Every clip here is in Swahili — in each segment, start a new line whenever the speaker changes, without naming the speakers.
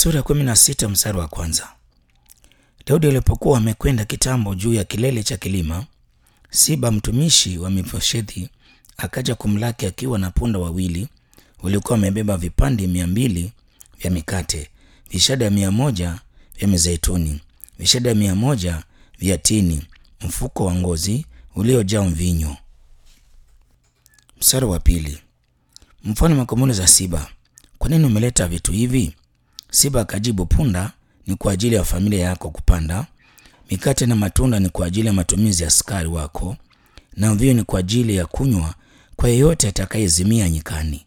Sura ya kumi na sita mstari wa kwanza. Daudi alipokuwa amekwenda kitambo juu ya kilele cha kilima, Siba mtumishi wa Mefiboshethi akaja kumlaki akiwa na punda wawili waliokuwa wamebeba vipande mia mbili vya mikate, vishada mia moja vya mizeituni, vishada mia moja vya tini, mfuko wa ngozi uliojaa mvinyo. Mstari wa pili. Mfalme akamuuliza Siba, kwa nini umeleta vitu hivi? Siba akajibu, punda ni kwa ajili ya familia yako kupanda, mikate na matunda ni kwa ajili ya matumizi ya askari wako, na mvinyo ni kwa ajili ya kunywa kwa yeyote atakayezimia nyikani.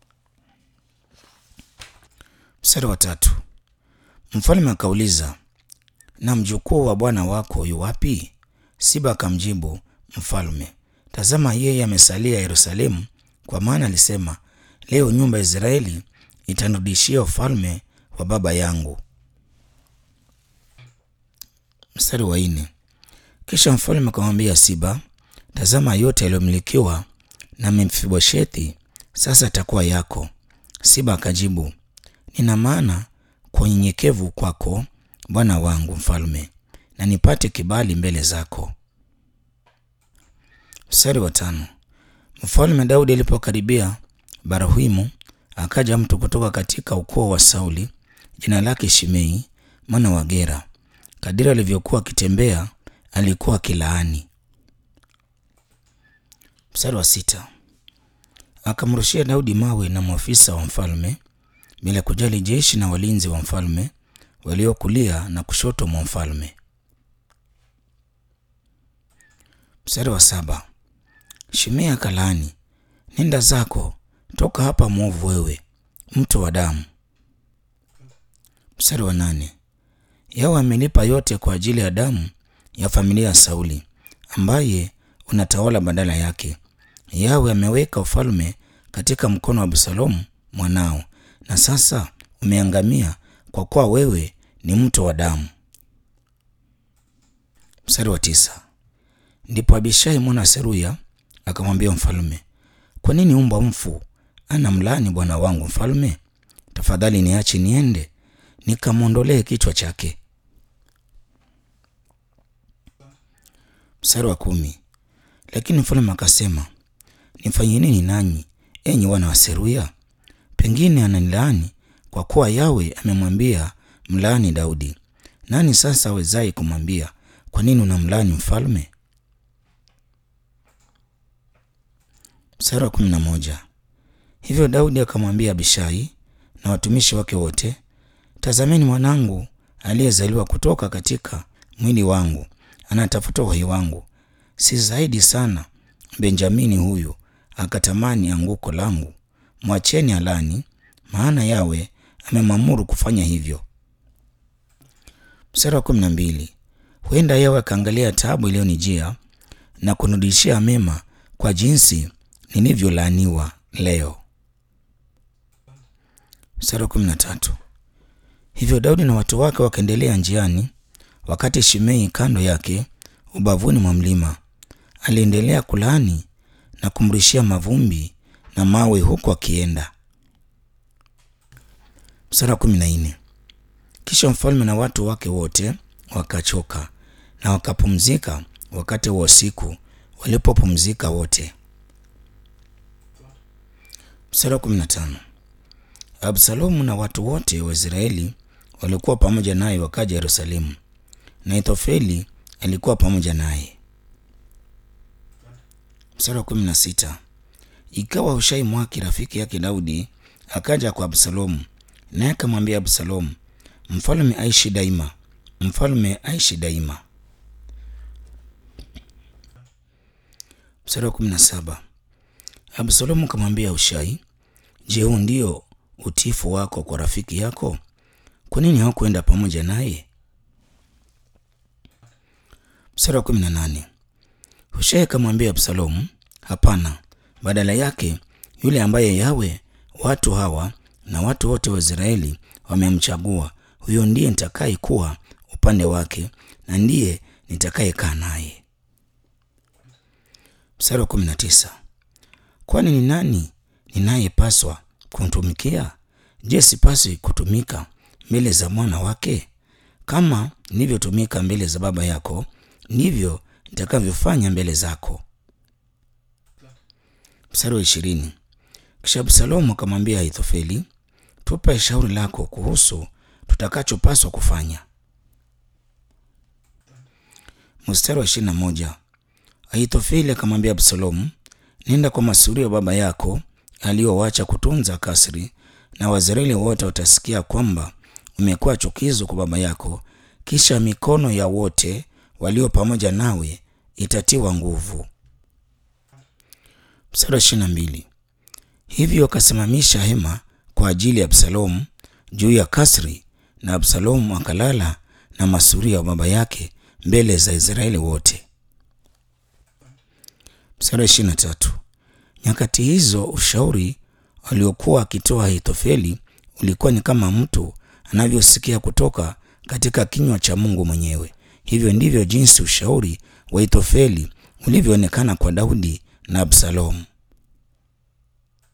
Mstari wa tatu. Mfalme akauliza, na mjukuu wa bwana wako yu wapi? Siba akamjibu mfalme, tazama, yeye amesalia Yerusalemu, kwa maana alisema, leo nyumba ya Israeli itanirudishia ufalme wa baba yangu. Mstari wa nne. Kisha mfalme akamwambia Siba, tazama, yote yaliyomilikiwa na Mefiboshethi sasa atakuwa yako. Siba akajibu, nina maana kwa unyenyekevu kwako bwana wangu mfalme, na nipate kibali mbele zako. Mstari wa tano. Mfalme Daudi alipokaribia Barahimu, akaja mtu kutoka katika ukoo wa Sauli, jina lake Shimei mwana wa Gera. Kadiri alivyokuwa akitembea, alikuwa akilaani. Mstari wa sita. Akamrushia Daudi mawe na maafisa wa mfalme, bila kujali jeshi na walinzi wa mfalme waliokulia na kushoto mwa mfalme. Mstari wa saba. Shimei akalaani, nenda zako, toka hapa mwovu wewe, mto wa damu. Mstari wa nane. Yawe amelipa yote kwa ajili ya damu ya familia ya Sauli ambaye unatawala badala yake. Yawe ameweka ufalme katika mkono wa Absalomu mwanao, na sasa umeangamia kwa kuwa wewe ni mto wa damu. Mstari wa tisa. Ndipo Abishai mwana Seruya akamwambia mfalme, kwa nini mbwa mfu ana mlaani bwana wangu mfalme? Tafadhali niache niende nikamwondolee kichwa chake. Mstari wa kumi. Lakini mfalme akasema, nifanye nini nanyi enyi wana wa Seruya? Pengine ananilaani kwa kuwa Yawe amemwambia mlaani Daudi. Nani sasa awezaye kumwambia kwa nini unamlaani mfalme? Mstari wa kumi na moja. Hivyo Daudi akamwambia Abishai na watumishi wake wote, tazameni, mwanangu aliyezaliwa kutoka katika mwili wangu anatafuta uhai wangu. Si zaidi sana Benjamini huyu akatamani anguko langu. Mwacheni alani, maana Yawe amemwamuru kufanya hivyo. Mstari wa kumi na mbili. Huenda Yawe akaangalia taabu iliyonijia na kunirudishia mema kwa jinsi nilivyolaaniwa leo. Mstari wa kumi na tatu. Hivyo Daudi na watu wake wakaendelea njiani, wakati Shimei kando yake ubavuni mwa mlima aliendelea kulaani na kumrishia mavumbi na mawe huku akienda. Mstari wa kumi na nne. Kisha mfalme na watu wake wote wakachoka na wakapumzika wakati wa usiku walipopumzika wote. Mstari wa kumi na tano. Absalomu na watu wote wa Israeli walikuwa pamoja naye wakaja Yerusalemu, na Ithofeli alikuwa pamoja naye. Mstari wa kumi na sita. Ikawa Hushai Mwaki rafiki yake Daudi akaja kwa Absalomu, naye akamwambia Absalomu, mfalme aishi daima, mfalme aishi daima. Mstari wa kumi na saba. Absalomu akamwambia Hushai, je, huu ndio utiifu wako kwa rafiki yako? Kwa nini hawakwenda pamoja naye? Mstari wa kumi na nane. Hushai akamwambia Absalomu, hapana, badala yake yule ambaye Yawe watu hawa na watu wote wa Israeli wamemchagua, huyo ndiye nitakaye kuwa upande wake na ndiye nitakayekaa naye. Mstari wa kumi na tisa. Kwani ni nani ninayepaswa kumtumikia? Je, sipaswi kutumika mbele za mwana wake? Kama nilivyotumika mbele za baba yako, ndivyo nitakavyofanya mbele zako. Mstari wa ishirini. Kisha Absalomu akamwambia Ahithofeli, tupe shauri lako kuhusu tutakachopaswa kufanya. Mstari wa ishirini na moja. Ahithofeli akamwambia Absalomu, nenda kwa masuria baba yako aliyowacha kutunza kasri, na Waisraeli wote watasikia kwamba umekuwa chukizo kwa baba yako, kisha mikono ya wote walio pamoja nawe itatiwa nguvu. Mstari wa ishirini na mbili. Hivyo akasimamisha hema kwa ajili ya Absalomu juu ya kasri, na Absalomu akalala na masuria wa baba yake mbele za Israeli wote. Mstari wa ishirini na tatu. Nyakati hizo ushauri aliokuwa akitoa Ahithofeli ulikuwa ni kama mtu anavyosikia kutoka katika kinywa cha Mungu mwenyewe. Hivyo ndivyo jinsi ushauri wa Ahithofeli ulivyoonekana kwa Daudi na Absalomu.